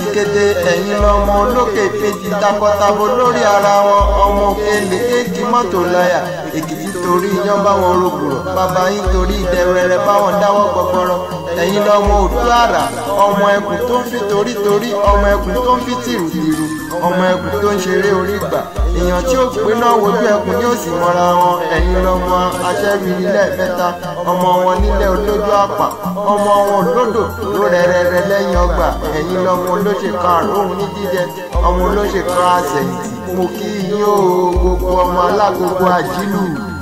ketekete ẹ̀yin lọ́mọ olókè kejì takọtabo lórí ara wọn ọmọ òkèlè kéèkì mọ́tò láyà èkìtì torí iyán báwọn rògbòrò bàbá yín torí ìdẹ̀rẹ̀rẹ̀ báwọn dáwọ́ gbọgbọrọ ẹ̀yin lọ́mọ òtú àrà ọmọ ẹkùn tó ń fi torítorí ọmọ ẹkùn tó ń fi tìrùtìrù ọmọ ẹkùn tó ń ṣeré orí gbà èèyàn tí ó pé náà wojú ẹkùn ní òsì mọ́ra wọn ẹ̀yin lọ́mọ aṣẹ́rìí lẹ́ẹ̀mẹ́ta ọmọ wọn nílẹ̀ olójú àpà ọmọ wọn olódò ló rẹ̀rẹ̀rẹ̀ lẹ́yìn ọgbà ẹ̀yin lọ́mọ olóṣè karùn-ún ní jíjẹ ọmọ olóṣè kan àṣẹ̀yìntì mo kí yín o gbogbo ọmọ alágbogbo àjílù.